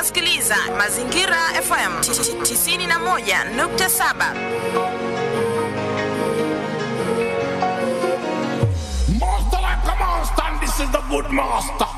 unasikiliza Mazingira FM 91.7. Master like a monster, and this is the good master.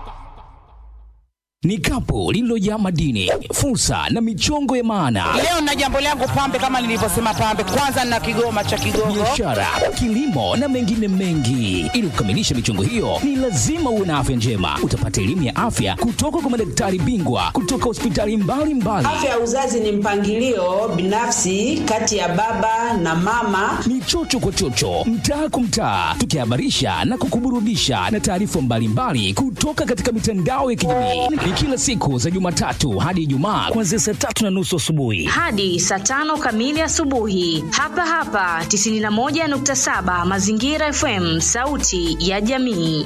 ni kapu lililojaa madini, fursa na michongo ya maana, Leo na jambo langu pambe, kama nilivyosema pambe, kwanza na kigoma cha Kigogo. biashara, kilimo na mengine mengi. Ili kukamilisha michongo hiyo, ni lazima uwe na afya njema. Utapata elimu ya afya kutoka kwa madaktari bingwa kutoka hospitali mbalimbali. Afya ya uzazi ni mpangilio binafsi kati ya baba na mama. ni chocho kwa chocho, mtaa kwa mtaa, tukihabarisha na kukuburudisha na taarifa mbalimbali kutoka katika mitandao ya kijamii. Ni kila siku za Jumatatu hadi Ijumaa kuanzia saa tatu na nusu asubuhi. hadi saa tano kamili asubuhi hapa hapa 91.7 mazingira fm sauti ya jamii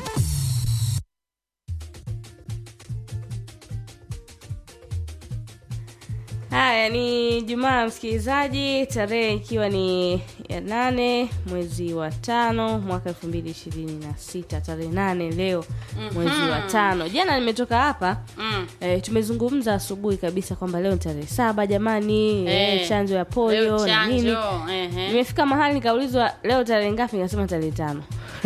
Haya ni Jumaa msikilizaji, tarehe ikiwa ni ya nane mwezi wa tano mwaka elfu mbili ishirini na sita tarehe nane leo mwezi wa tano. Jana nimetoka hapa Mm. eh, tumezungumza asubuhi kabisa kwamba leo ni tarehe saba jamani, Eh, eh, chanjo ya polio leo na nini. chanjo, ehe. Nimefika mahali nikaulizwa leo tarehe ngapi, nikasema tarehe tano.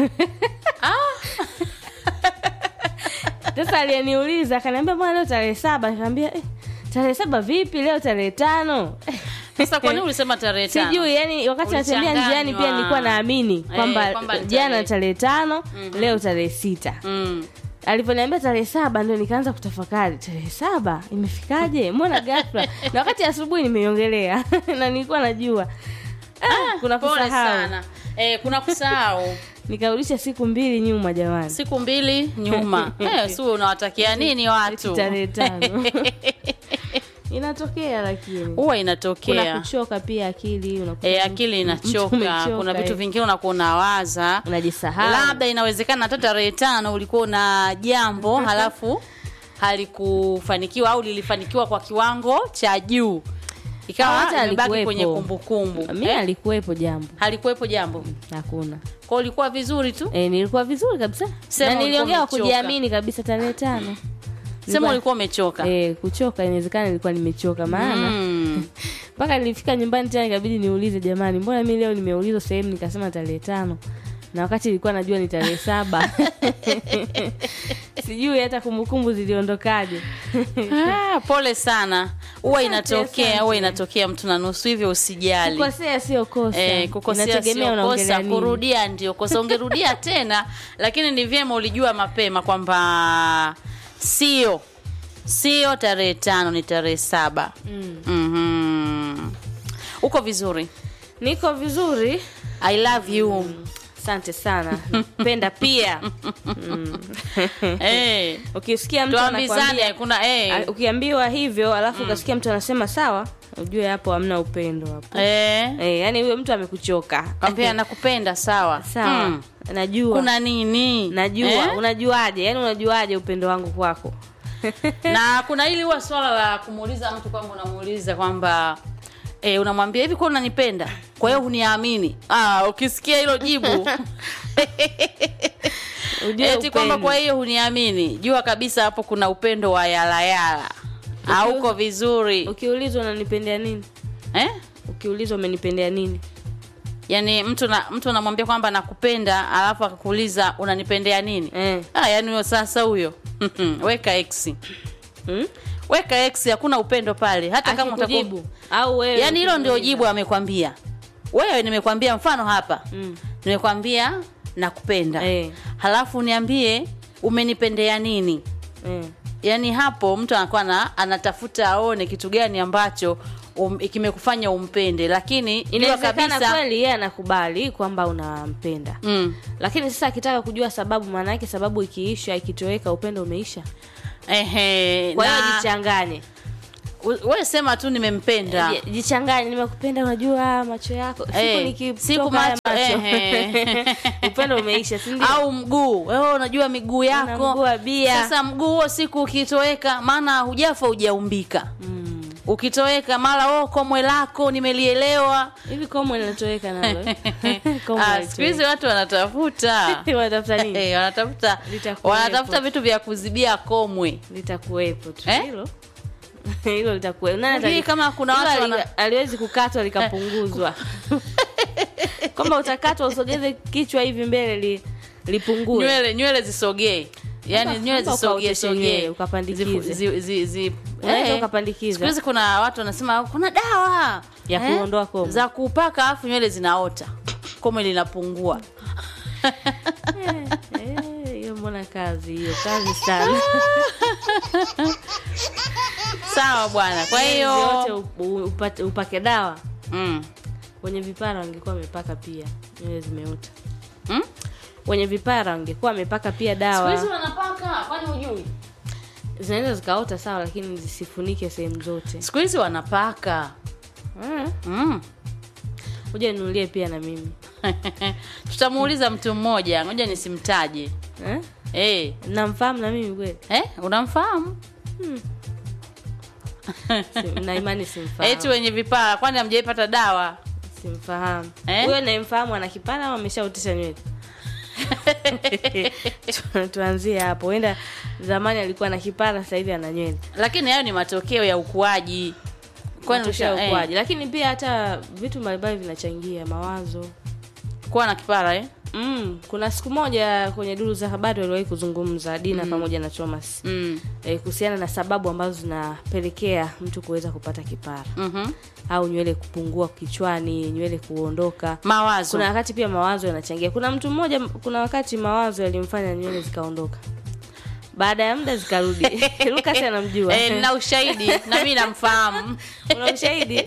Sasa aliyeniuliza akaniambia bwana, leo tarehe saba. Nikamwambia eh, tarehe saba vipi? Leo tarehe tano. Sasa kwa nini ulisema tarehe tano? Sijui, yani wakati natembea Ulichanganywa. njiani pia nilikuwa naamini Eh, kwamba kwamba ni jana tarehe. tarehe tano leo tarehe sita Mm. alivyoniambia tarehe saba ndio nikaanza kutafakari tarehe saba imefikaje mbona ghafla na wakati asubuhi nimeiongelea na nilikuwa najua ah, kuna Pole kusahau sana. Eh, kuna kusahau nikarudisha siku mbili nyuma jamani siku mbili nyuma. Eh, si unawatakia nini watu? tarehe tano inatokea lakini Huwa kuna inatokea. kuchoka pia akili unakuta E, mtu- akili mtu inachoka. umechoka, Kuna vitu eh. vingine unakuwa unawaza, unajisahau labda inawezekana hata tarehe tano ulikuwa na jambo halafu halikufanikiwa au lilifanikiwa kwa kiwango cha juu, Au ikawa hata imebaki alikuwepo. kwenye kumbukumbu mi eh? alikuwepo jambo halikuwepo jambo hakuna kwa ulikuwa vizuri tu e, nilikuwa vizuri kabisa Sema na ulikuwa niliongea kwa umechoka. kujiamini kabisa tarehe tano sema ulikuwa umechoka e, kuchoka inawezekana nilikuwa nimechoka maana Mm. mpaka nilifika nyumbani tena ikabidi niulize jamani mbona mi leo nimeulizwa sehemu nikasema tarehe tano na wakati ilikuwa najua ni tarehe saba sijui hata kumbukumbu ziliondokaje Ah, pole sana huwa Asante, inatokea asante. huwa inatokea mtu na nusu hivyo usijali kukosea sio kosa Eh, kukosea Inategemea sio unaongelea kosa nini. kurudia ndio kosa ungerudia tena lakini ni vyema ulijua mapema kwamba sio sio tarehe tano ni tarehe saba mm. uko vizuri niko vizuri i love you asante sana penda pia mm. Eh, ukisikia mtu tuambizane anakwambia kuna eh, A- ukiambiwa hivyo alafu ukasikia mtu anasema sawa ujue hapo hamna upendo hapo eh, Eh, yani huyo mtu amekuchoka kwambia nakupenda sawa sawa Mm. najua kuna nini najua Eh? unajuaje yani unajuaje upendo wangu kwako na kuna hili huwa swala la kumuuliza mtu kwamba unamuuliza kwamba e, unamwambia hivi kwa unanipenda kwa hiyo huniamini ah, ukisikia hilo jibu Ujue eti kwamba upendo. kwa hiyo huniamini jua kabisa hapo kuna upendo wa yalayala hauko vizuri ukiulizwa unanipendea nini eh? ukiulizwa umenipendea nini yaani mtu na mtu anamwambia kwamba nakupenda alafu akakuuliza unanipendea nini eh. ah, yaani huyo sasa huyo weka x hmm? weka x hakuna upendo pale hata kama utakuwa Akikujibu. au wewe yaani hilo ndio ukimuuliza. jibu amekwambia wewe nimekwambia mfano hapa Mm. nimekwambia nakupenda Eh. halafu niambie umenipendea nini eh. yaani hapo mtu anakuwa na, anatafuta aone kitu gani ambacho um, kimekufanya umpende lakini jua inawezekana kabisa kweli yeye anakubali kwamba unampenda mm, lakini sasa akitaka kujua sababu maana yake sababu ikiisha ikitoweka upendo umeisha ehe, kwa hiyo na- jichanganye u- wewe sema tu nimempenda Ji- jichanganye nimekupenda unajua macho yako siku Eh, nikitoka siku haya macho, macho ehe. upendo umeisha si ndio? au mguu wewe unajua miguu Una yako mguu wa bia. sasa mguu huo siku ukitoweka maana hujafa hujaumbika Mm. ukitoweka mara oh, komwe lako nimelielewa hivi komwe linatoweka nalo eh? Komwe Ah, halitoweki. siku hizi watu wanatafuta wanatafuta nini Eh, wanatafuta Litakuwepo. wanatafuta vitu vya kuzibia komwe litakuwepo tu Eh? hilo hilo litakuwa nani Hujui atali- kama kuna hilo watu ali- wana- aliwezi kukatwa likapunguzwa kwamba utakatwa usogeze kichwa hivi mbele li, lipungue nywele nywele zisogee yaani Mpaka- nywele mpaka zisogee ukaoteshe sogee nywele, ukapandikize. Zifu- zi- zi- zi- Unaweza eh. ukapandikiza. Siku hizi kuna watu wanasema kuna dawa Ya kuondoa komo. za kupaka afu nywele zinaota komo linapungua Eh, hiyo mbona kazi hiyo kazi sana sawa bwana kwa Yote hiyo u- upate- upake dawa mm. wenye vipara wangekuwa wamepaka pia nywele zimeota Mm? wenye vipara wangekuwa wamepaka pia siku hizi dawa wanapaka kwani hujui zinaweza zikaota sawa lakini zisifunike sehemu zote siku hizi wanapaka Mm. mm. kuja ninulie pia na mimi tutamuuliza mtu mmoja ngoja nisimtaje eh? hey. namfahamu na mimi kweli eh, unamfahamu Si- na imani eti simfahamu wenye vipara kwani hamjaipata dawa simfahamu Eh? huyo nayemfahamu ana kipara au ameshaotesha nywele Tu- tuanzie hapo huenda zamani alikuwa na kipara sasa hivi ana nywele lakini hayo ni matokeo ya ukuaji Kwani Matokeo ya usha- eh, ukuaji lakini pia hata vitu mbalimbali vinachangia mawazo kuwa na kipara eh? mm, kuna siku moja kwenye duru za habari waliwahi kuzungumza dina pamoja na thomas mm. e, kuhusiana na sababu ambazo zinapelekea mtu kuweza kupata kipara mm au nywele kupungua kichwani nywele kuondoka mawazo kuna wakati pia mawazo yanachangia kuna mtu mmoja kuna wakati mawazo yalimfanya nywele zikaondoka baada ya muda zikarudi lukas anamjua eh, na ushahidi na mi namfahamu una ushahidi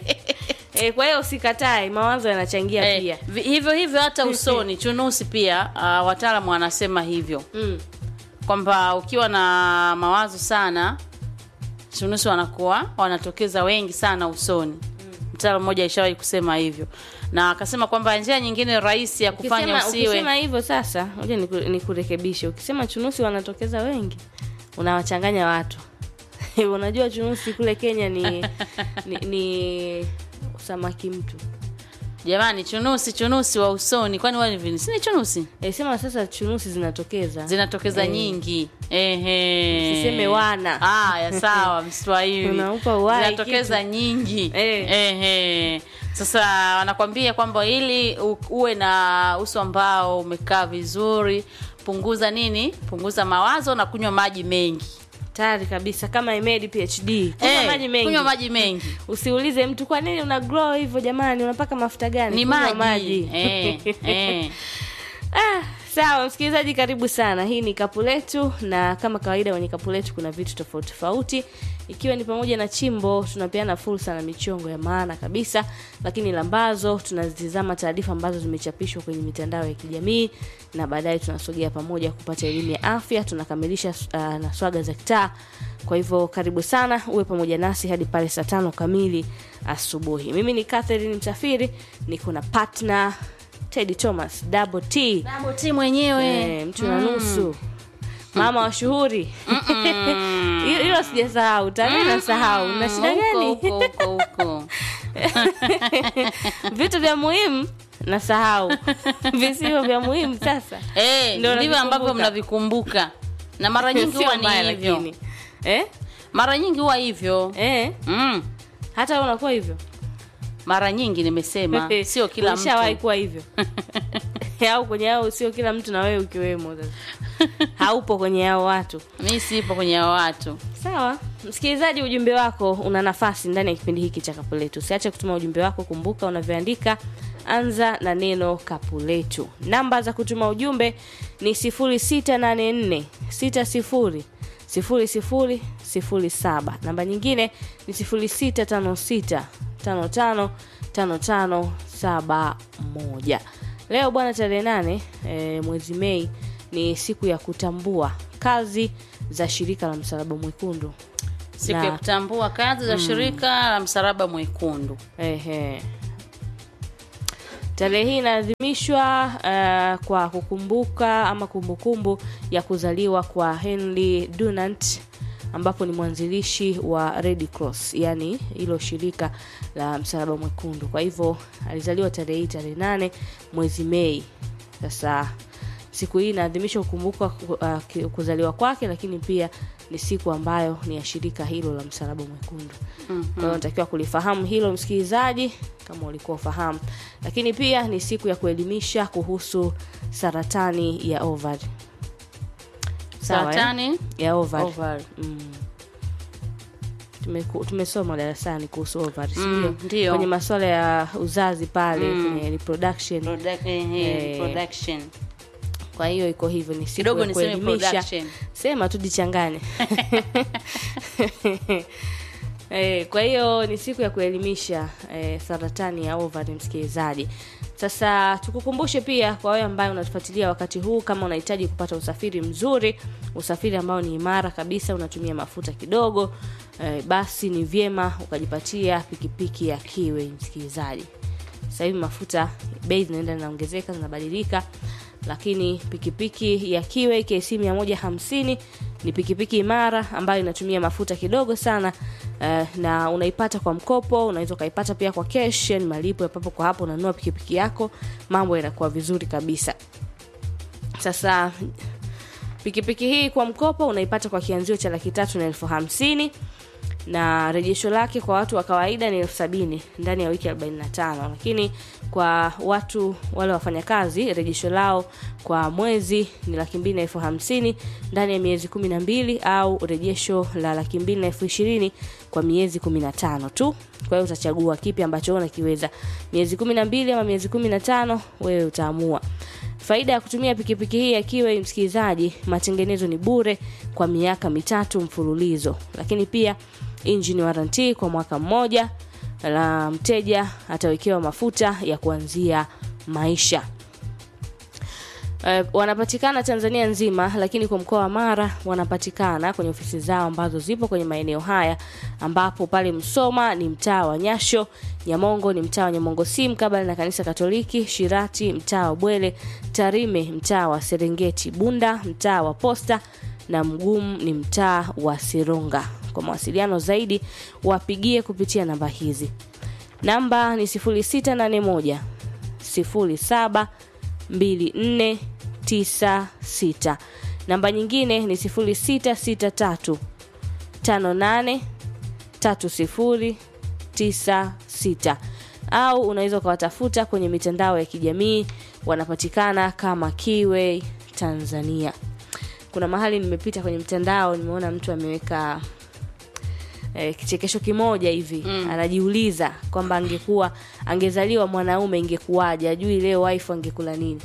e, kwa hiyo usikatae mawazo yanachangia Eh, pia vi- hivyo hivyo hata usoni chunusi pia uh, wataalamu wanasema hivyo mm. kwamba ukiwa na mawazo sana chunusi wanakuwa wanatokeza wengi sana usoni mtaalamu mmoja ishawahi kusema hivyo na akasema kwamba njia nyingine rahisi ya kufanya ukisema, usiwe ukisema hivyo sasa moja nikurekebishe ukisema chunusi wanatokeza wengi unawachanganya watu unajua chunusi kule kenya ni ni, ni samaki mtu jamani chunusi chunusi wa usoni kwani wani vini sini chunusi e, sema sasa chunusi zinatokeza zinatokeza Eh. nyingi ehe Usiseme wana. haya sawa mswahili Unaupa uhai zinatokeza nyingi Eh. ehe sasa wanakwambia kwamba ili u- uwe na uso ambao umekaa vizuri punguza nini punguza mawazo na kunywa maji mengi tayari kabisa kama imedi phd kunywa Eh, maji mengi kunywa maji mengi usiulize mtu kwa nini una glow hivyo jamani unapaka mafuta gani ni Kunywa maji, Eh, eh. Ah, sawa msikilizaji karibu sana hii ni kapu letu na kama kawaida kwenye kapu letu kuna vitu tofauti tofauti ikiwa ni pamoja na chimbo tunapeana fursa na michongo ya maana kabisa lakini lambazo tunazitizama taarifa ambazo zimechapishwa kwenye mitandao ya kijamii na baadaye tunasogea pamoja kupata elimu ya afya tunakamilisha uh, na swaga za kitaa kwa hivyo karibu sana uwe pamoja nasi hadi pale saa tano kamili asubuhi mimi ni catherine msafiri niko na partner tedi thomas double t Double T mwenyewe Eh, mtu na nusu mama wa shughuri Hilo- hilo sijasahau tami nasahau na shida gani huko huko huko vitu vya muhimu nasahau visivyo vya muhimu sasa Eh, Ndio ndivyo ambavyo navikumbuka. mnavikumbuka na mara nyingi Sio huwa mbaya ni hivyo lakini eh? mara nyingi huwa hivyo Eh? mm. hata wewe unakuwa hivyo mara nyingi nimesema sio kila Ulishawahi mtu kuwa hivyo au kwenye hao sio kila mtu na wewe ukiwemo sasa haupo kwenye hao watu mi sipo kwenye hao watu sawa msikilizaji ujumbe wako una nafasi ndani ya kipindi hiki cha kapu letu usiache kutuma ujumbe wako kumbuka unavyoandika anza na neno kapu letu namba za kutuma ujumbe ni 0684 60 00 07 namba nyingine ni 0656 55 55 71 leo bwana tarehe nane e, mwezi mei ni siku ya kutambua kazi za shirika la msalaba mwekundu siku Na- ya kutambua kazi za shirika la msalaba mwekundu Ehe. Tarehe hii inaadhimishwa uh, kwa kukumbuka ama kumbukumbu ya kuzaliwa kwa Henry Dunant ambapo ni mwanzilishi wa Red Cross, yani hilo shirika la msalaba mwekundu. Kwa hivyo alizaliwa tarehe hii tarehe nane mwezi Mei. Sasa siku hii inaadhimishwa kukumbuka uh, ki- kuzaliwa kwake, lakini pia ni siku ambayo ni ya shirika hilo la msalaba mwekundu kwa hiyo unatakiwa kulifahamu hilo msikilizaji kama ulikuwa ufahamu lakini pia ni siku ya kuelimisha kuhusu saratani ya ovari Sawa, eh? Saratani ya ovari ovari. Mm. Tumeku- tumesoma darasani kuhusu ovari si Mm, ndio? ndio. kwenye masuala ya uzazi pale kwenye reproduction Product- eh, Eh. production. kwa hiyo iko hivyo ni siku Kidogo ya niseme kuelimisha production. sema tu jichanganye Eh, kwa hiyo ni siku ya kuelimisha eh, saratani ya ovari msikilizaji sasa tukukumbushe pia kwa wewe ambaye unatufuatilia wakati huu kama unahitaji kupata usafiri mzuri usafiri ambao ni imara kabisa unatumia mafuta kidogo eh, basi ni vyema ukajipatia pikipiki ya kiwe msikilizaji sasa hivi mafuta bei zinaenda zinaongezeka zinabadilika lakini pikipiki ya kiwe KC 150 ni pikipiki imara ambayo inatumia mafuta kidogo sana eh, na unaipata kwa mkopo unaweza ukaipata pia kwa cash yani malipo ya papo kwa hapo unanunua pikipiki yako mambo yanakuwa vizuri kabisa sasa pikipiki hii kwa mkopo unaipata kwa kianzio cha laki tatu na elfu hamsini na rejesho lake kwa watu wa kawaida ni elfu sabini ndani ya wiki 45 lakini kwa watu wale wafanyakazi rejesho lao kwa mwezi ni laki mbili na elfu hamsini ndani ya miezi kumi na mbili au rejesho la laki mbili na elfu ishirini kwa miezi kumi na tano tu kwa hiyo utachagua kipi ambacho unakiweza miezi kumi na mbili ama miezi kumi na tano wewe utaamua faida ya kutumia pikipiki hii akiwa msikilizaji matengenezo ni bure kwa miaka mitatu mfululizo lakini pia engine warranty kwa mwaka mmoja la mteja atawekewa mafuta ya kuanzia maisha Uh, wanapatikana Tanzania nzima lakini kwa mkoa wa Mara wanapatikana kwenye ofisi zao ambazo zipo kwenye maeneo haya ambapo pale Msoma ni mtaa wa Nyasho, Nyamongo ni mtaa wa Nyamongo si mkabala na kanisa Katoliki, Shirati mtaa wa Bwele, Tarime mtaa wa Serengeti, Bunda mtaa wa Posta na Mgumu ni mtaa wa Sironga. Kwa mawasiliano zaidi wapigie kupitia namba hizi. Namba ni 0681 07 2496 namba nyingine ni 0663 58 3096 au unaweza ukawatafuta kwenye mitandao ya kijamii wanapatikana kama Kiway Tanzania. Kuna mahali nimepita kwenye mtandao nimeona mtu ameweka eh, kichekesho kimoja hivi mm. anajiuliza kwamba angekuwa angezaliwa mwanaume ingekuwaje ajui leo wife angekula nini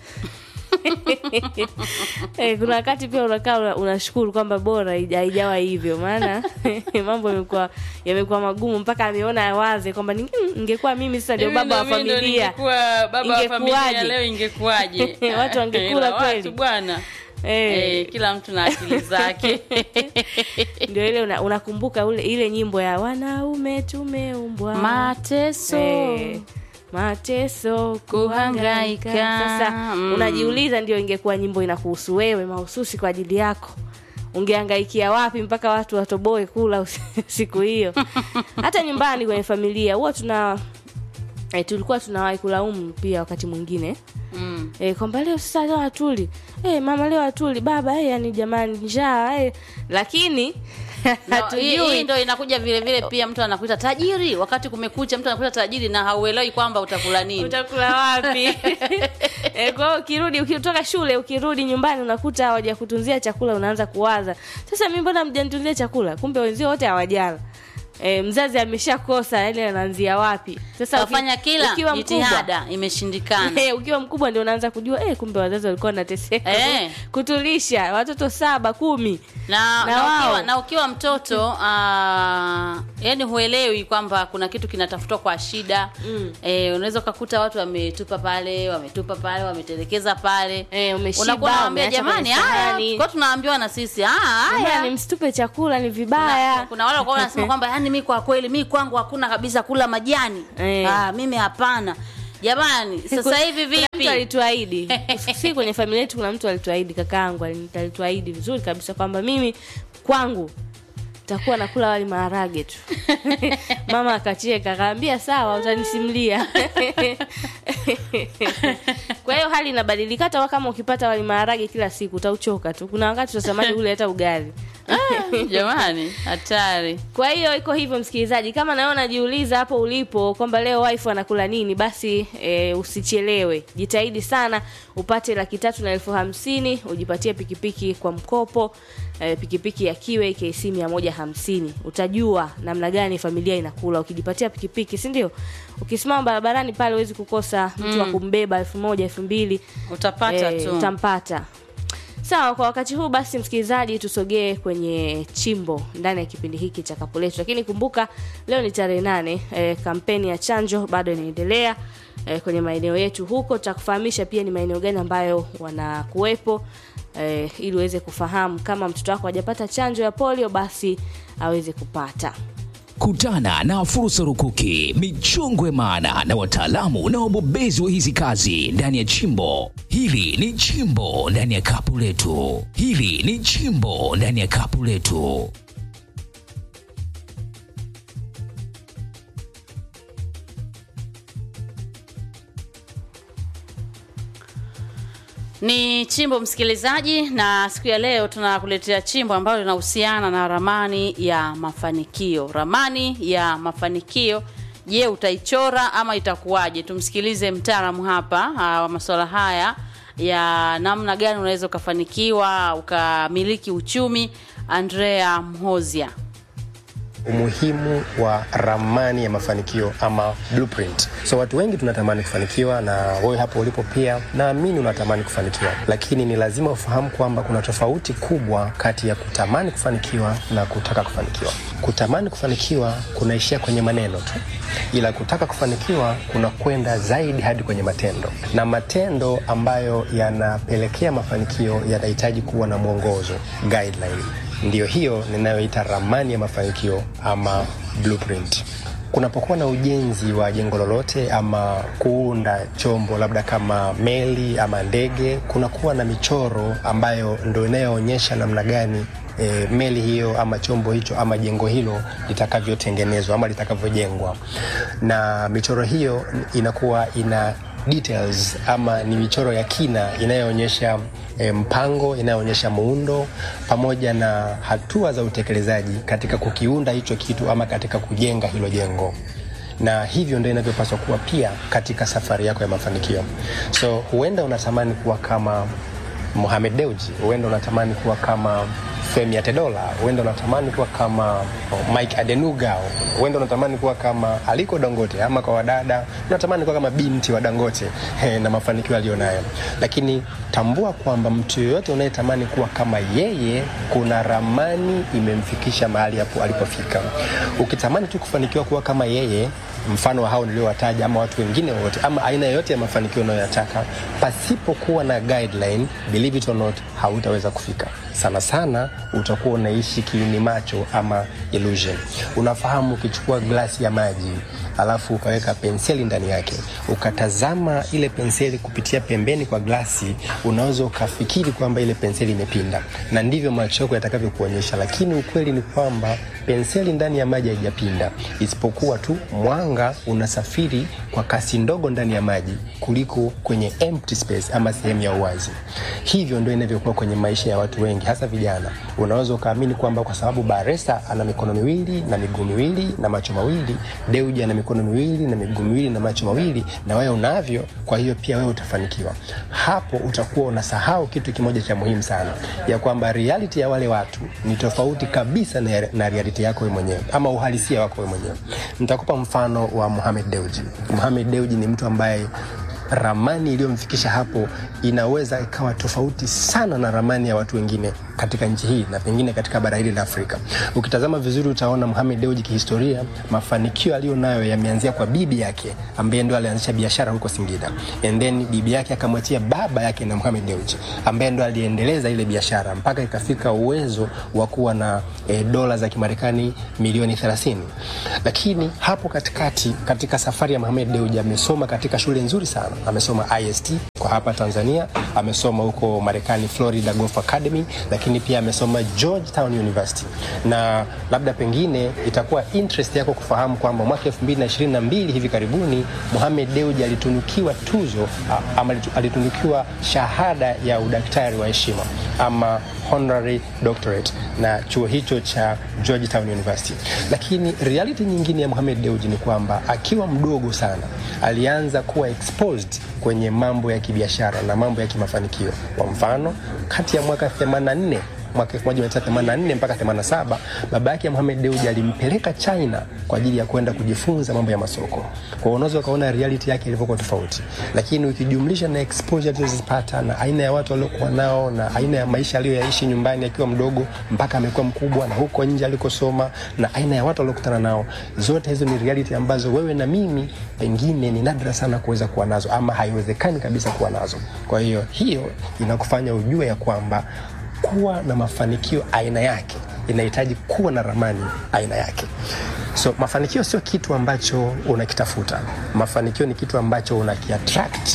eh, kuna wakati pia unakaa una- unashukuru kwamba bora haija- haijawa hivyo maana mambo yamekuwa yamekuwa magumu mpaka ameona waze kwamba ninge- ingekuwa mimi sasa ndio Hivi baba wa ndo mimi ndo familia ningekuwa baba wa familia Ingekuwaje? leo ingekuwaje Watu wangekula Ila kweli. watu bwana eh, eh, kila mtu na akili zake ndio ile una- unakumbuka ule ile nyimbo ya wanaume tumeumbwa mateso Eh, mateso kuhangaika Kuhangaika. sasa Mm. unajiuliza ndio ingekuwa nyimbo inakuhusu wewe mahususi kwa ajili yako ungehangaikia wapi mpaka watu watoboe kula usi- siku hiyo hata nyumbani kwenye familia huwa tuna eh, tulikuwa tunawahi kulaumu pia wakati mwingine mm. eh, kwamba leo sasa leo hatuli eh, mama leo hatuli baba eh, yani jamani njaa eh. lakini Na hii hii hatujui ndo inakuja vile vile pia mtu anakuita tajiri wakati kumekucha mtu anakuita tajiri na hauelewi kwamba utakula nini utakula wapi e, kwa hiyo ukirudi ukitoka shule ukirudi nyumbani unakuta hawajakutunzia chakula unaanza kuwaza sasa mi mbona mjanitunzia chakula kumbe wenzio wote hawajala e, mzazi ameshakosa yani anaanzia wapi sasa uki- kafanya kila ukiwa mkubwa jitihada imeshindikana Eh, ukiwa mkubwa ndio unaanza kujua eh, kumbe wazazi walikuwa wanateseka Eh. kutulisha watoto saba kumi na, Na na, wao. ukiwa, na ukiwa mtoto uh, yani huelewi kwamba kuna kitu kinatafutwa kwa shida mm. e, unaweza ukakuta watu wametupa pale wametupa pale wametelekeza pale Eh, umeshiba, unakuwa unawambia umeacha jamani kwenye haya sahani." kwa tunaambiwa na sisi "Ah, haya Jamani, msitupe chakula ni kuna, vibaya kuna wale walikuwa wanasema kwamba yani mi kwa kweli mi kwangu hakuna kabisa kula majani Eh. ah, mimi hapana jamani sasa hivi Kuna mtu vipi alituahidi si kwenye familia yetu kuna mtu alituahidi kakaangu ali- alituahidi vizuri kabisa kwamba mimi kwangu takuwa nakula wali maharage tu mama akacheka akaambia sawa utanisimulia kwa hiyo hali inabadilika hata kama ukipata wali maharage kila siku utauchoka tu kuna wakati utatamani ule hata ugali jamani hatari kwa hiyo iko hivyo msikilizaji kama nawe unajiuliza hapo ulipo kwamba leo wife anakula nini basi e, usichelewe jitahidi sana upate laki tatu na elfu hamsini ujipatie pikipiki kwa mkopo e, pikipiki ya kiwe kc mia moja hamsini utajua namna gani familia inakula ukijipatia pikipiki si ndio ukisimama barabarani pale huwezi kukosa mtu wa kumbeba elfu moja elfu mbili utapata Eh, tu utampata sawa kwa wakati huu basi msikilizaji tusogee kwenye chimbo ndani ya kipindi hiki cha kapu letu lakini kumbuka leo ni tarehe nane e, kampeni ya chanjo bado inaendelea e, kwenye maeneo yetu huko tutakufahamisha pia ni maeneo gani ambayo wanakuwepo e, ili uweze kufahamu kama mtoto wako hajapata chanjo ya polio basi aweze kupata Kutana na fursa rukuki, michongwe maana na wataalamu na wabobezi wa hizi kazi ndani ya chimbo. Hili ni chimbo ndani ya kapu letu. Hili ni chimbo ndani ya kapu letu. ni chimbo msikilizaji na siku ya leo tunakuletea chimbo ambalo linahusiana na ramani ya mafanikio ramani ya mafanikio je utaichora ama itakuwaje tumsikilize mtaalamu hapa ah, wa masuala haya ya namna gani unaweza ukafanikiwa ukamiliki uchumi andrea mhozia umuhimu wa ramani ya mafanikio ama blueprint. So watu wengi tunatamani kufanikiwa, na wewe hapo ulipo pia naamini unatamani kufanikiwa, lakini ni lazima ufahamu kwamba kuna tofauti kubwa kati ya kutamani kufanikiwa na kutaka kufanikiwa. Kutamani kufanikiwa kunaishia kwenye maneno tu, ila kutaka kufanikiwa kuna kwenda zaidi hadi kwenye matendo, na matendo ambayo yanapelekea mafanikio yanahitaji kuwa na mwongozo guideline ndiyo hiyo ninayoita ramani ya mafanikio ama blueprint. Kunapokuwa na ujenzi wa jengo lolote ama kuunda chombo labda kama meli ama ndege, kunakuwa na michoro ambayo ndo inayoonyesha namna gani e, meli hiyo ama chombo hicho ama jengo hilo litakavyotengenezwa ama litakavyojengwa, na michoro hiyo inakuwa ina details ama ni michoro ya kina inayoonyesha e, mpango inayoonyesha muundo pamoja na hatua za utekelezaji katika kukiunda hicho kitu ama katika kujenga hilo jengo na hivyo ndio inavyopaswa kuwa pia katika safari yako ya mafanikio so huenda unatamani kuwa kama Mohamed Dewji, huenda unatamani kuwa kama Femi Atedola, huenda unatamani kuwa kama oh, Mike Adenuga, huenda unatamani kuwa kama Aliko Dangote, ama kwa wadada unatamani kuwa kama binti wa Dangote eh, na mafanikio aliyonayo. Lakini tambua kwamba mtu yoyote unayetamani kuwa kama yeye, kuna ramani imemfikisha mahali hapo alipofika. Ukitamani tu kufanikiwa kuwa kama yeye, mfano wa hao niliowataja, ama watu wengine wote, ama aina yoyote ya mafanikio unayoyataka, pasipokuwa na guideline, believe it or not, hautaweza kufika. Sana sana utakuwa unaishi kiini macho ama illusion. Unafahamu, ukichukua glasi ya maji alafu ukaweka penseli ndani yake, ukatazama ile penseli kupitia pembeni kwa glasi, unaweza ukafikiri kwamba ile penseli imepinda, na ndivyo macho yako yatakavyokuonyesha, lakini ukweli ni kwamba penseli ndani ya maji haijapinda, isipokuwa tu mwanga unasafiri kwa kasi ndogo ndani ya maji kuliko kwenye empty space ama sehemu ya uwazi. Hivyo ndio inavyokuwa kwenye maisha ya watu wengi, hasa vijana. Unaweza ukaamini kwamba kwa sababu Baresa ana mikono miwili na miguu miwili na macho mawili, Deuji ana mikono miwili na miguu miwili na macho mawili, na wewe unavyo, kwa hiyo pia wewe utafanikiwa. Hapo utakuwa unasahau kitu kimoja cha muhimu sana, ya kwamba reality ya wale watu ni tofauti kabisa na, na reality yako wewe mwenyewe ama uhalisia wako wewe mwenyewe. Nitakupa mfano wa Mohamed Deuji. Mohamed Deuji ni mtu ambaye ramani iliyomfikisha hapo inaweza ikawa tofauti sana na ramani ya watu wengine katika nchi hii na pengine katika bara hili la Afrika. Ukitazama vizuri, utaona Mohamed Dewji kihistoria, mafanikio aliyo nayo yameanzia kwa bibi yake ambaye ndo alianzisha biashara huko Singida, and then bibi yake akamwachia baba yake na Mohamed Dewji ambaye ndo aliendeleza ile biashara mpaka ikafika uwezo wa kuwa na e, dola za Kimarekani milioni 30. Lakini hapo katikati, katika safari ya Mohamed Dewji amesoma katika shule nzuri sana, amesoma IST kwa hapa Tanzania, amesoma huko Marekani Florida Golf Academy, lakini pia amesoma Georgetown University. Na labda pengine itakuwa interest yako kufahamu kwamba mwaka 2022 hivi karibuni Mohamed Dewji alitunukiwa tuzo a- ama alitu- alitunukiwa shahada ya udaktari wa heshima ama honorary doctorate na chuo hicho cha Georgetown University. Lakini reality nyingine ya Mohamed Dewji ni kwamba akiwa mdogo sana alianza kuwa exposed kwenye mambo ya kibiashara na mambo ya kimafanikio. Kwa mfano, kati ya mwaka 84 mwaka 1984 mpaka 87 baba yake Mohamed Dewji alimpeleka China kwa ajili ya kwenda kujifunza mambo ya masoko. Kwa hiyo unaweza ukaona reality yake ilivyokuwa tofauti, lakini ukijumlisha na exposure alizozipata na aina ya watu waliokuwa nao na aina ya maisha aliyoyaishi nyumbani akiwa mdogo mpaka amekuwa mkubwa na huko nje alikosoma na aina ya watu waliokutana nao, zote hizo ni reality ambazo wewe na mimi pengine ni nadra sana kuweza kuwa nazo ama haiwezekani kabisa kuwa nazo. Kwa hiyo hiyo inakufanya ujue ya kwamba kuwa na mafanikio aina yake inahitaji kuwa na ramani aina yake. So mafanikio sio kitu ambacho unakitafuta. Mafanikio ni kitu ambacho unakiattract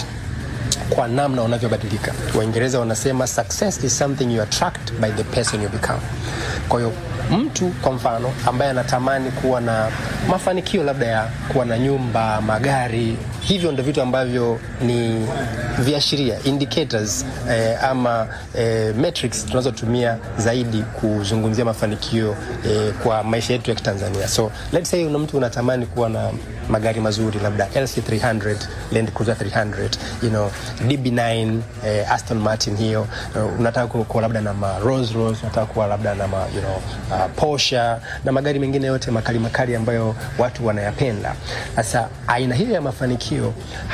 kwa namna unavyobadilika. Waingereza wanasema success is something you attract by the person you become. Kwa hiyo mtu kwa mfano ambaye anatamani kuwa na mafanikio labda ya kuwa na nyumba, magari, hivyo ndio vitu ambavyo ni viashiria indicators eh, ama eh, metrics tunazotumia zaidi kuzungumzia mafanikio eh, kwa maisha yetu ya Kitanzania. So let's say una mtu unatamani kuwa na magari mazuri labda LC300, Land Cruiser 300, you know, DB9, eh, Aston Martin hiyo, uh, unataka ku- kuwa labda na ma Rolls Royce, unataka kuwa labda na ma, you know, uh, Porsche na magari mengine yote makali makali ambayo watu wanayapenda. Sasa aina hiyo ya mafanikio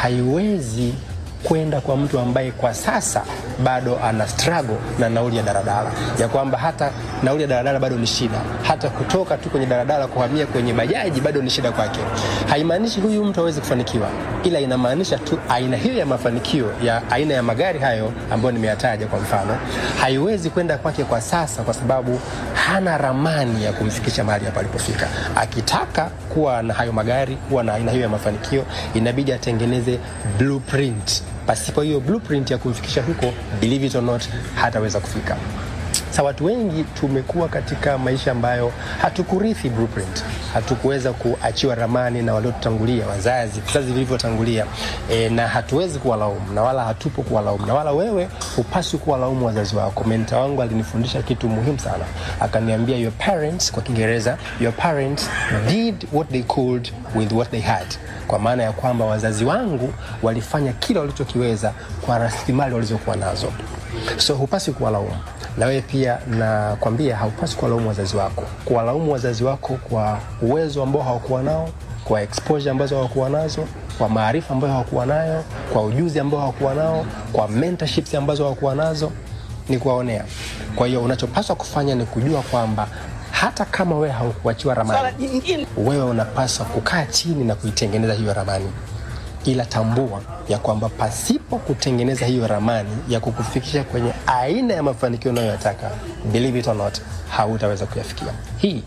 haiwezi kwenda kwa mtu ambaye kwa sasa bado ana struggle na nauli ya daladala, ya kwamba hata nauli ya daladala bado ni shida, hata kutoka tu kwenye daladala kuhamia kwenye bajaji bado ni shida kwake. Haimaanishi huyu mtu hawezi kufanikiwa, ila inamaanisha tu aina hiyo ya mafanikio ya aina ya magari hayo ambayo nimeyataja kwa mfano, haiwezi kwenda kwake kwa sasa, kwa sababu hana ramani ya kumfikisha mahali hapa alipofika. Akitaka kuwa na hayo magari, kuwa na aina hiyo ya mafanikio, inabidi atengeneze blueprint. Pasipo hiyo blueprint ya kumfikisha huko, believe it or not, hataweza kufika. Sa watu wengi tumekuwa katika maisha ambayo hatukurithi blueprint, hatukuweza kuachiwa ramani na waliotutangulia, wazazi, vizazi vilivyotangulia e, na hatuwezi kuwalaumu na wala hatupo kuwalaumu na wala wewe hupaswi kuwalaumu wazazi wako. Menta wangu alinifundisha kitu muhimu sana, akaniambia your parents, kwa Kiingereza, your parents did what they could with what they had kwa maana ya kwamba wazazi wangu walifanya kila walichokiweza kwa rasilimali walizokuwa nazo, so hupaswi kuwalaumu na wewe pia nakwambia haupaswi kuwalaumu wazazi wako, kuwalaumu wazazi wako kwa uwezo ambao hawakuwa nao, kwa exposure ambazo hawakuwa nazo, kwa maarifa ambayo hawakuwa nayo, kwa ujuzi ambao hawakuwa nao, kwa mentorships ambazo hawakuwa nazo, ni kuwaonea. Kwa hiyo unachopaswa kufanya ni kujua kwamba hata kama wewe haukuachiwa ramani, wewe unapaswa kukaa chini na kuitengeneza hiyo ramani ila tambua ya kwamba pasipo kutengeneza hiyo ramani ya kukufikisha kwenye aina ya mafanikio unayoyataka, believe it or not, hautaweza kuyafikia. Hii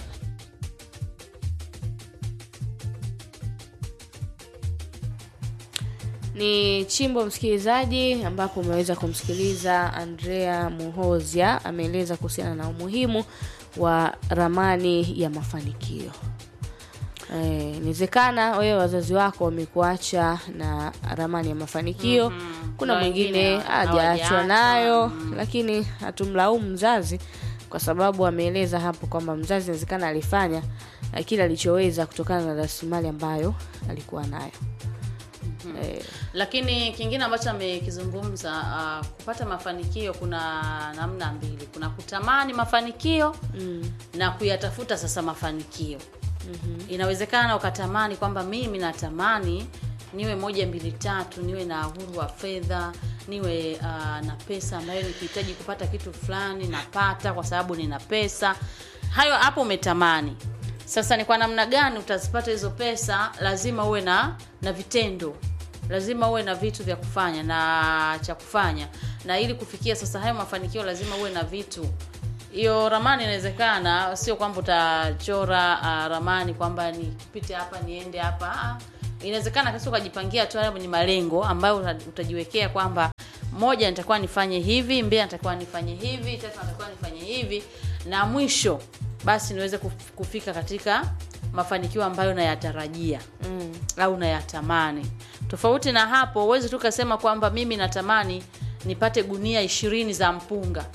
ni chimbo msikilizaji ambapo umeweza kumsikiliza andrea muhozia ameeleza kuhusiana na umuhimu wa ramani ya mafanikio Eh, inawezekana wewe wazazi wako wamekuacha na ramani ya mafanikio Mhm. kuna Na mwingine wengine hajaachwa hawajaachwa. nayo lakini hatumlaumu mzazi kwa sababu ameeleza hapo kwamba mzazi inawezekana alifanya eh, kile alichoweza kutokana na rasilimali ambayo alikuwa nayo eh, lakini kingine ambacho amekizungumza uh, kupata mafanikio kuna namna mbili kuna kutamani mafanikio mm, na kuyatafuta sasa mafanikio mm-hmm. inawezekana ukatamani kwamba mimi natamani niwe moja mbili tatu niwe na uhuru wa fedha niwe uh, na pesa ambayo nikihitaji kupata kitu fulani napata kwa sababu nina pesa hayo hapo umetamani sasa ni kwa namna gani utazipata hizo pesa lazima uwe na na vitendo lazima uwe na vitu vya kufanya na cha kufanya na ili kufikia sasa hayo mafanikio lazima uwe na vitu hiyo ramani inawezekana sio kwamba utachora uh, ramani kwamba nipite hapa niende hapa Ah, inawezekana kasi ukajipangia tu hapo ni malengo ambayo uta- utajiwekea kwamba moja nitakuwa nifanye hivi mbili nitakuwa nifanye hivi tatu nitakuwa nifanye hivi na mwisho basi niweze kuf- kufika katika mafanikio ambayo nayatarajia mm. au nayatamani tofauti na hapo huwezi tu kasema kwamba mimi natamani nipate gunia ishirini za mpunga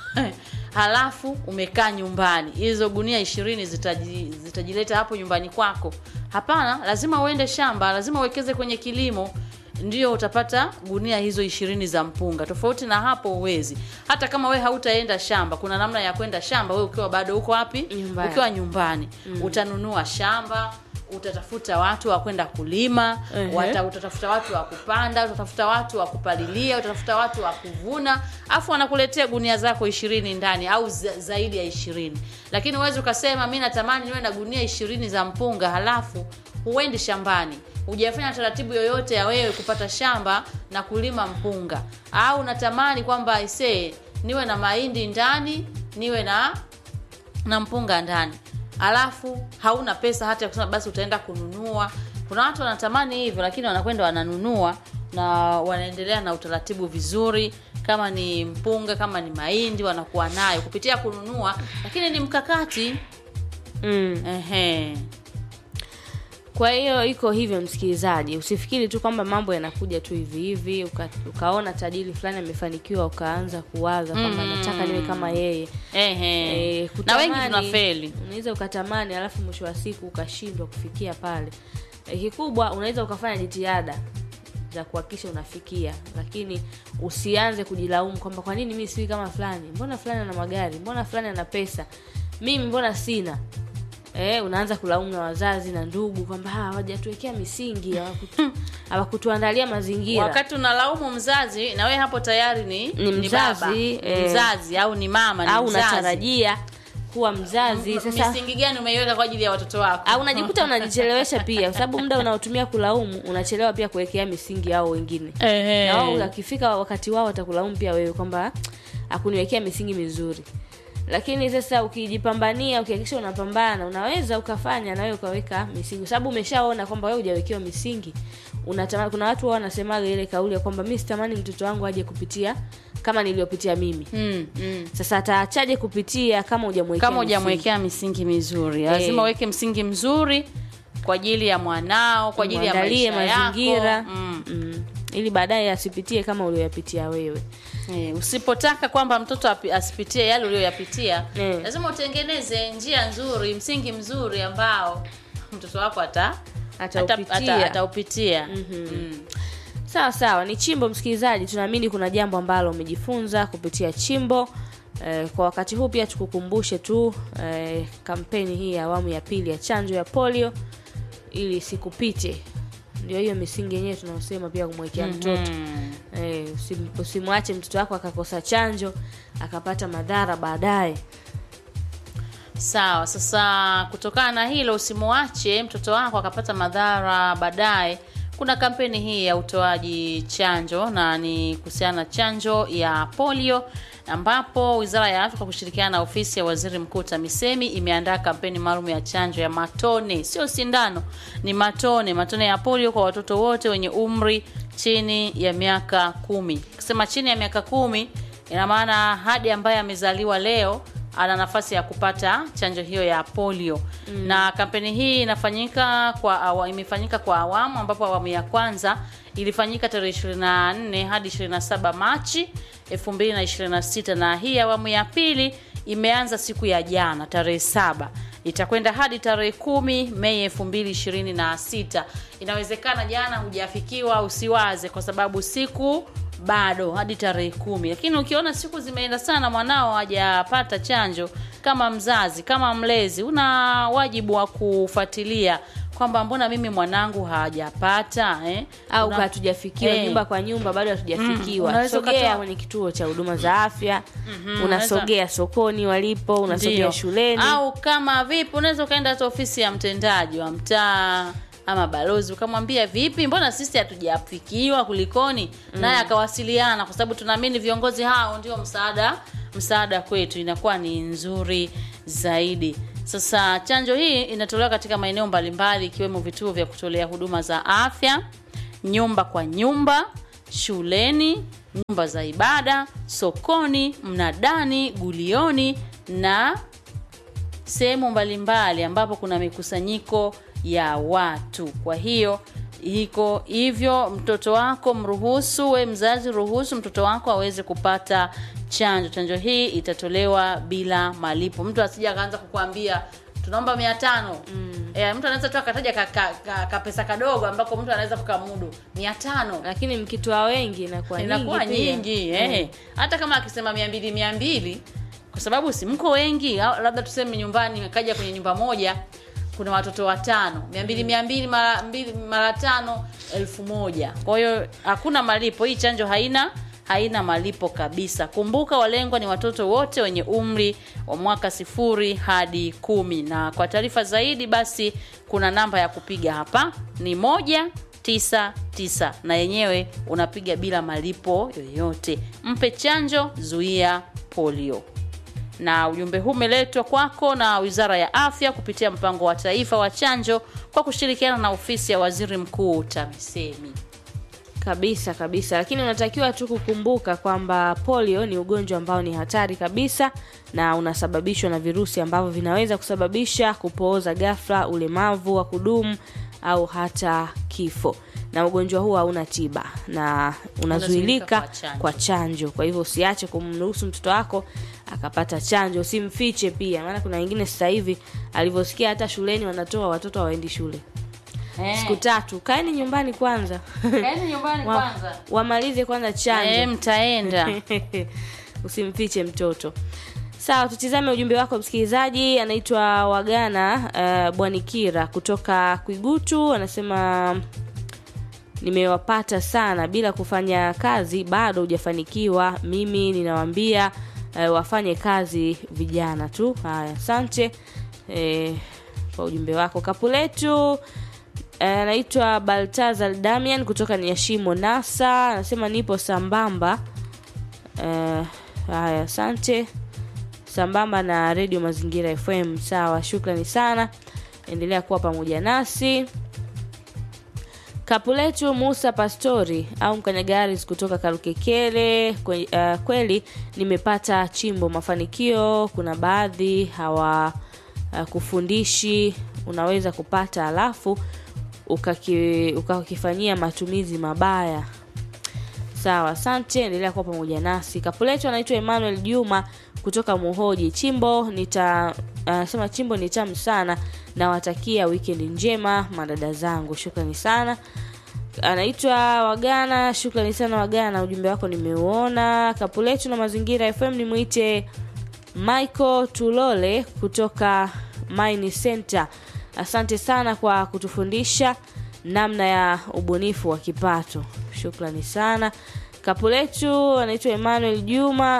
halafu umekaa nyumbani hizo gunia ishirini zitaji, zitajileta hapo nyumbani kwako hapana lazima uende shamba lazima uwekeze kwenye kilimo ndio utapata gunia hizo ishirini za mpunga tofauti na hapo uwezi hata kama we hautaenda shamba kuna namna ya kwenda shamba we ukiwa bado uko wapi Nyumbani. ukiwa nyumbani mm. utanunua shamba utatafuta watu wa kwenda kulima Ehe. wata, utatafuta watu wa kupanda utatafuta watu wa kupalilia utatafuta watu wa kuvuna afu wanakuletea gunia zako ishirini ndani au za, zaidi ya ishirini lakini huwezi ukasema mi natamani niwe na gunia ishirini za mpunga halafu huendi shambani hujafanya taratibu yoyote ya wewe kupata shamba na kulima mpunga au natamani kwamba isee niwe na mahindi ndani niwe na na mpunga ndani alafu hauna pesa hata ya kusema basi utaenda kununua kuna watu wanatamani hivyo lakini wanakwenda wananunua na wanaendelea na utaratibu vizuri kama ni mpunga kama ni mahindi wanakuwa nayo kupitia kununua lakini ni mkakati mm. ehe kwa hiyo iko hivyo msikilizaji usifikiri tu kwamba mambo yanakuja tu hivi hivi uka, ukaona tajiri fulani amefanikiwa ukaanza kuwaza kwamba Mm. nataka niwe kama yeye ehe Eh, na wengi kutamani- tunafeli unaweza ukatamani alafu mwisho wa siku ukashindwa kufikia pale Eh, kikubwa unaweza ukafanya jitihada za kuhakikisha unafikia lakini usianze kujilaumu kwamba kwa nini mi siwi kama fulani mbona fulani ana magari mbona fulani ana pesa mimi mbona sina Eh, unaanza kulaumu na wazazi na ndugu kwamba "Ah, hawajatuwekea misingi hawakutu- hawakutuandalia mazingira wakati unalaumu mzazi na wewe hapo tayari ni, Ni ni mzazi, baba eh. mzazi au ni mama ni au mzazi. unatarajia kuwa mzazi sasa misingi gani umeiweka kwa ajili ya watoto wako au unajikuta unajichelewesha pia kwa sababu muda unaotumia kulaumu unachelewa pia kuwekea misingi yao wengine Ehe. na wao wakifika wakati wao watakulaumu pia wewe kwamba akuniwekea misingi mizuri lakini sasa ukijipambania ukihakikisha unapambana unaweza ukafanya na wewe ukaweka misingi kwa sababu umeshaona kwamba wewe hujawekewa misingi unatamani kuna watu wao wanasemaga ile kauli ya kwamba mi sitamani mtoto wangu aje kupitia kama niliyopitia mimi mm, mm. sasa ataachaje kupitia kama hujamwekea kama misingi? hujamwekea misingi mizuri lazima Eh. uweke msingi mzuri kwa ajili ya mwanao kwa ajili ya Mwandalie maisha mazingira yako mm. mm. ili baadaye asipitie kama ulioyapitia wewe Eh, usipotaka kwamba mtoto api- asipitie yale uliyoyapitia Eh. lazima utengeneze njia nzuri msingi mzuri ambao mtoto wako ata Ataupitia. ata- ata- ataupitia Mhm. Mm. sawa sawa ni chimbo msikilizaji tunaamini kuna jambo ambalo umejifunza kupitia chimbo eh, kwa wakati huu pia tukukumbushe tu eh, kampeni hii ya awamu ya pili ya chanjo ya polio ili sikupite ndio hiyo misingi yenyewe tunaosema pia kumwekea mtoto eh, usim- usimwache mtoto wako akakosa chanjo akapata madhara baadaye sawa sasa kutokana na hilo usimuache mtoto wako akapata madhara baadaye kuna kampeni hii ya utoaji chanjo na ni kuhusiana na chanjo ya polio ambapo wizara ya afya kwa kushirikiana na ofisi ya waziri mkuu tamisemi imeandaa kampeni maalum ya chanjo ya matone sio sindano ni matone matone ya polio kwa watoto wote wenye umri chini ya miaka kumi kusema chini ya miaka kumi ina maana hadi ambaye amezaliwa leo ana nafasi ya kupata chanjo hiyo ya polio mm. na kampeni hii inafanyika kwa awa, imefanyika kwa awamu ambapo awamu ya kwanza ilifanyika tarehe 24 hadi 27 Machi 2026 na hii awamu ya pili imeanza siku ya jana tarehe saba itakwenda hadi tarehe kumi Mei elfu mbili ishirini na sita. Inawezekana jana hujafikiwa, usiwaze kwa sababu siku bado hadi tarehe kumi, lakini ukiona siku zimeenda sana, mwanao hajapata chanjo, kama mzazi, kama mlezi, una wajibu wa kufuatilia kwamba mbona mimi mwanangu hajapata eh? au Una- hatujafikiwa Eh. nyumba kwa nyumba bado hatujafikiwa unaweza sogea ukatoa- kwenye kituo cha huduma za afya Mhm, unasogea sokoni walipo unasogea Ndiyo. shuleni au kama vipi unaweza ukaenda hata ofisi ya mtendaji wa mtaa ama balozi ukamwambia vipi mbona sisi hatujafikiwa kulikoni naye akawasiliana kwa sababu tunaamini viongozi hao ndio msaada msaada kwetu inakuwa ni nzuri zaidi sasa chanjo hii inatolewa katika maeneo mbalimbali ikiwemo vituo vya kutolea huduma za afya nyumba kwa nyumba shuleni nyumba za ibada sokoni mnadani gulioni na sehemu mbalimbali ambapo kuna mikusanyiko ya watu kwa hiyo iko hivyo mtoto wako mruhusu we mzazi ruhusu mtoto wako aweze kupata chanjo chanjo hii itatolewa bila malipo mtu asija akaanza kukuambia tunaomba mia tano mm. e, mtu anaweza tu akataja kapesa ka, ka, ka pesa kadogo ambako mtu anaweza kukamudu mia tano lakini mkitoa wengi inakuwa inakuwa nyingi pia. nyingi eh. hata kama akisema mia mbili mia mbili kwa sababu si mko wengi au labda tuseme nyumbani kaja kwenye nyumba moja kuna watoto watano mia mbili mia mbili mara mbili mara tano elfu moja kwa hiyo hakuna malipo hii chanjo haina haina malipo kabisa kumbuka walengwa ni watoto wote wenye umri wa mwaka sifuri hadi kumi na kwa taarifa zaidi basi kuna namba ya kupiga hapa ni moja tisa tisa na yenyewe unapiga bila malipo yoyote mpe chanjo zuia polio na ujumbe huu umeletwa kwako na wizara ya afya kupitia mpango wa taifa wa chanjo kwa kushirikiana na ofisi ya waziri mkuu tamisemi kabisa kabisa lakini unatakiwa tu kukumbuka kwamba polio ni ugonjwa ambao ni hatari kabisa na unasababishwa na virusi ambavyo vinaweza kusababisha kupooza ghafla ulemavu wa kudumu au hata kifo na ugonjwa huu hauna tiba na unazuilika kwa chanjo. kwa chanjo kwa hivyo usiache kumruhusu mtoto wako akapata chanjo usimfiche pia maana kuna wengine sasa hivi alivyosikia hata shuleni wanatoa watoto hawaendi shule siku tatu kaeni nyumbani kwanza Kaeni nyumbani Wa- kwanza. wamalize kwanza chanjo Eh, mtaenda usimfiche mtoto sawa tutizame ujumbe wako msikilizaji anaitwa wagana uh, bwanikira kutoka kwigutu anasema nimewapata sana bila kufanya kazi bado hujafanikiwa mimi ninawambia uh, wafanye kazi vijana tu haya asante eh, kwa ujumbe wako kapu letu Eh, anaitwa baltazar damian kutoka niashimo nasa anasema nipo sambamba Eh, haya asante sambamba na redio mazingira fm sawa shukrani sana endelea kuwa pamoja nasi kapu letu musa pastori au mkanyagaris kutoka karukekele kwe, uh, kweli nimepata chimbo mafanikio kuna baadhi hawa uh, kufundishi unaweza kupata alafu ukaki- ukakifanyia matumizi mabaya sawa asante endelea kuwa pamoja nasi kapu letu anaitwa emmanuel juma kutoka muhoji chimbo nita anasema chimbo ni tamu sana nawatakia weekend njema madada zangu shukrani sana anaitwa wagana shukrani sana wagana ujumbe wako nimeuona kapu letu na mazingira fm nimwite michael tulole kutoka mine center asante sana kwa kutufundisha namna ya ubunifu wa kipato shukrani sana kapu letu anaitwa emmanuel juma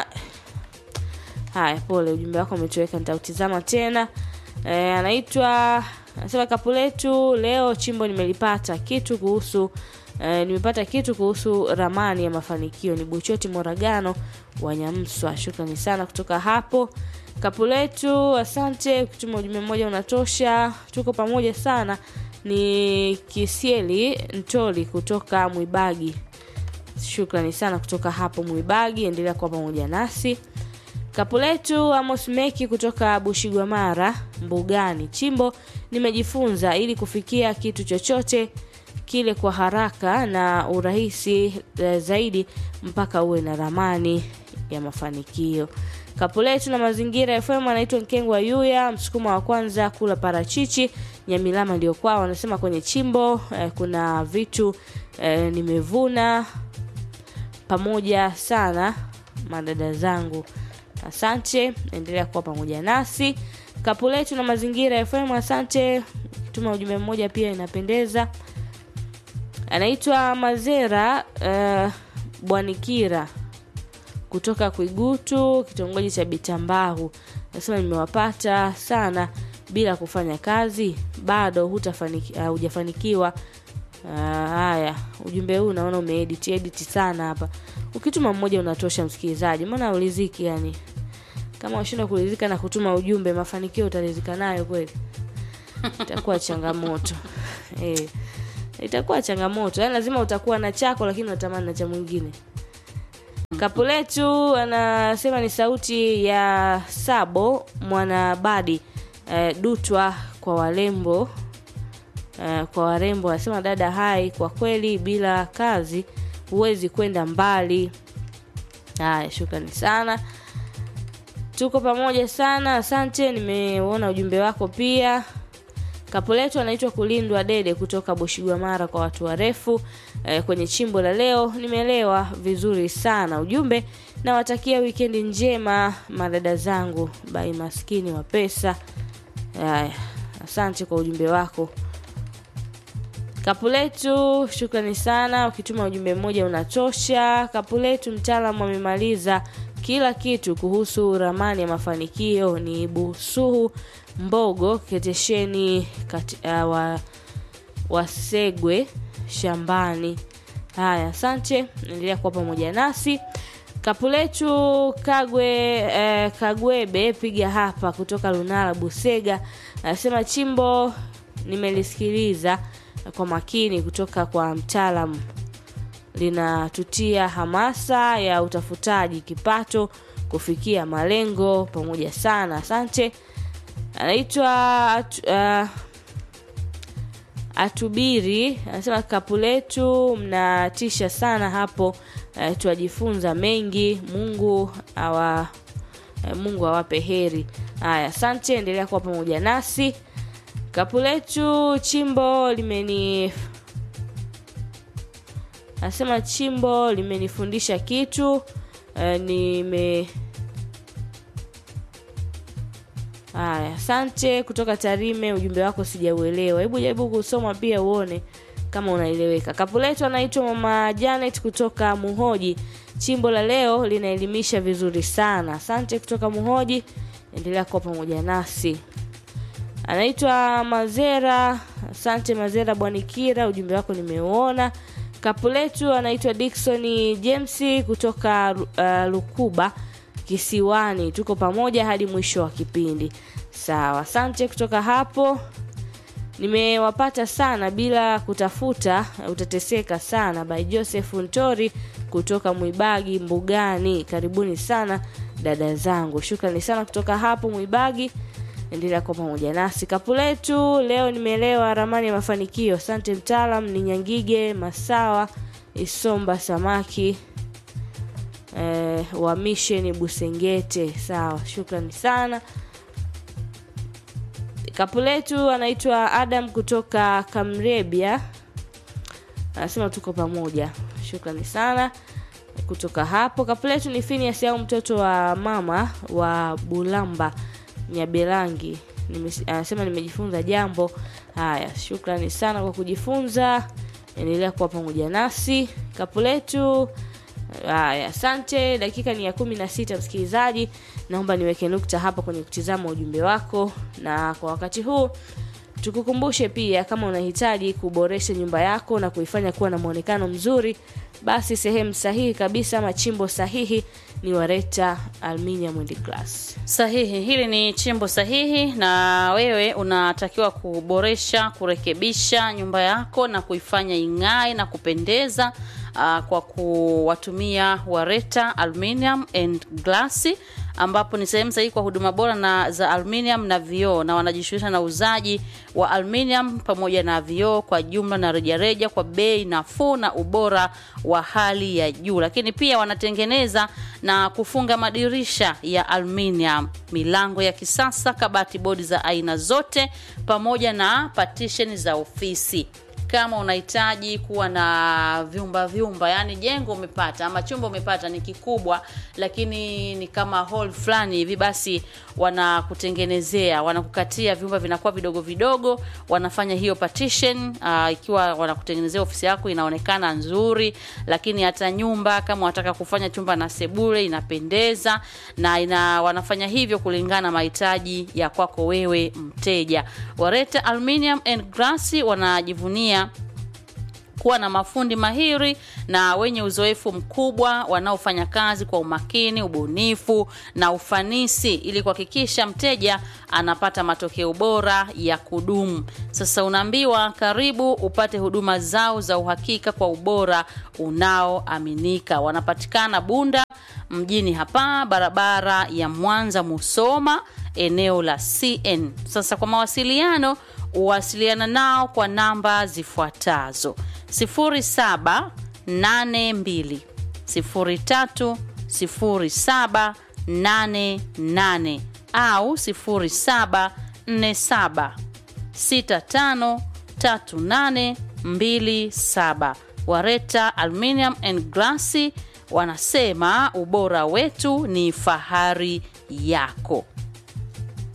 haya pole ujumbe wako umetoweka nitautizama tena e, anaitwa anasema kapu letu leo chimbo nimelipata kitu kuhusu e, nimepata kitu kuhusu ramani ya mafanikio ni buchoti moragano wa nyamswa shukrani sana kutoka hapo kapu letu asante kutuma ujumbe mmoja unatosha tuko pamoja sana ni kisieli ntoli kutoka mwibagi shukrani sana kutoka hapo mwibagi endelea kuwa pamoja nasi kapu letu amos meki kutoka bushigwamara mbugani chimbo nimejifunza ili kufikia kitu chochote kile kwa haraka na urahisi eh, zaidi mpaka uwe na ramani ya mafanikio kapu letu na mazingira fm anaitwa nkengwa yuya msukuma wa kwanza kula parachichi nyamilama ndio kwao wanasema kwenye chimbo eh, kuna vitu eh, nimevuna pamoja sana madada zangu asante endelea kuwa pamoja nasi kapu letu na mazingira fm asante tuma ujumbe mmoja pia inapendeza anaitwa mazera uh, bwanikira kutoka kwigutu kitongoji cha bitambahu nasema nimewapata sana bila kufanya kazi bado hutafaniki- ah, hujafanikiwa Ah, haya ujumbe huu naona umeedit edit sana hapa ukituma mmoja unatosha msikilizaji mbona uliziki yani kama washindwa kuridhika na kutuma ujumbe mafanikio utaridhika nayo kweli itakuwa changamoto eh itakuwa changamoto yani lazima utakuwa na chako lakini unatamani na cha mwingine kapuletu anasema ni sauti ya sabo mwanabadi eh, dutwa kwa walembo eh, kwa warembo anasema dada hai kwa kweli bila kazi huwezi kwenda mbali haya shukrani sana tuko pamoja sana asante nimeona ujumbe wako pia kapu letu anaitwa kulindwa dede kutoka boshigwamara kwa watu warefu eh, kwenye chimbo la leo nimeelewa vizuri sana ujumbe nawatakia wikendi njema madada zangu bai maskini wa pesa haya asante kwa ujumbe wako kapu letu shukrani sana ukituma ujumbe mmoja unatosha kapu letu mtaalamu amemaliza kila kitu kuhusu ramani ya mafanikio ni busuhu mbogo ketesheni kati, uh, wa, wasegwe shambani haya asante endelea kuwa pamoja nasi kapu letu kagwe eh, kagwebe piga hapa kutoka lunala busega anasema chimbo nimelisikiliza kwa makini kutoka kwa mtaalamu linatutia hamasa ya utafutaji kipato kufikia malengo pamoja sana asante anaitwa atu, uh, atubiri anasema kapu letu mnatisha sana hapo uh, twajifunza mengi mungu awa uh, mungu awape heri haya asante endelea kuwa pamoja nasi kapu letu chimbo limeni anasema chimbo limenifundisha kitu uh, nime haya asante kutoka tarime ujumbe wako sijauelewa hebu jaribu kusoma pia uone kama unaeleweka kapu letu anaitwa mama janet kutoka muhoji chimbo la leo linaelimisha vizuri sana asante kutoka muhoji endelea kuwa pamoja nasi anaitwa mazera asante mazera bwanikira ujumbe wako nimeuona kapu letu anaitwa dikson james kutoka uh, lukuba kisiwani tuko pamoja hadi mwisho wa kipindi sawa asante kutoka hapo nimewapata sana bila kutafuta utateseka sana by joseph ntori kutoka mwibagi mbugani karibuni sana dada zangu shukrani sana kutoka hapo mwibagi endelea kuwa pamoja nasi kapu letu leo nimeelewa ramani ya mafanikio asante mtaalam ni nyangige masawa isomba samaki eh, wa misheni busengete sawa shukrani sana kapu letu anaitwa adam kutoka kamrebia anasema tuko pamoja shukrani sana kutoka hapo kapu letu ni finias au mtoto wa mama wa bulamba nyabelangi Nime, anasema nimejifunza jambo haya shukrani sana kwa kujifunza endelea kuwa pamoja nasi kapu letu haya asante dakika ni ya kumi na sita msikilizaji naomba niweke nukta hapa kwenye kutizama ujumbe wako na kwa wakati huu tukukumbushe pia kama unahitaji kuboresha nyumba yako na kuifanya kuwa na mwonekano mzuri basi sehemu sahihi kabisa machimbo sahihi ni wareta aluminium and glass sahihi hili ni chimbo sahihi na wewe unatakiwa kuboresha kurekebisha nyumba yako na kuifanya ing'ae na kupendeza uh, kwa kuwatumia wareta aluminium and glass ambapo ni sehemu sahihi kwa huduma bora na za aluminium na vioo na wanajishughulisha na uuzaji wa aluminium pamoja na vioo kwa jumla na rejareja kwa bei nafuu na ubora wa hali ya juu lakini pia wanatengeneza na kufunga madirisha ya aluminium milango ya kisasa kabati bodi za aina zote pamoja na partition za ofisi kama unahitaji kuwa na vyumba vyumba yani jengo umepata ama chumba umepata ni kikubwa lakini ni kama hall fulani hivi basi wanakutengenezea wanakukatia vyumba vinakuwa vidogo vidogo wanafanya hiyo partition uh, ikiwa wanakutengenezea ofisi yako inaonekana nzuri lakini hata nyumba kama wanataka kufanya chumba na sebule inapendeza na ina wanafanya hivyo kulingana na mahitaji ya kwako wewe mteja wareta aluminium and glass wanajivunia kuwa na mafundi mahiri na wenye uzoefu mkubwa wanaofanya kazi kwa umakini, ubunifu na ufanisi ili kuhakikisha mteja anapata matokeo bora ya kudumu. Sasa unaambiwa karibu upate huduma zao za uhakika kwa ubora unaoaminika. Wanapatikana Bunda mjini hapa, barabara ya Mwanza Musoma, eneo la CN. Sasa kwa mawasiliano uwasiliana nao kwa namba zifuatazo 0782 03 0788 au 0747 653827 Wareta Aluminium and Glass wanasema ubora wetu ni fahari yako.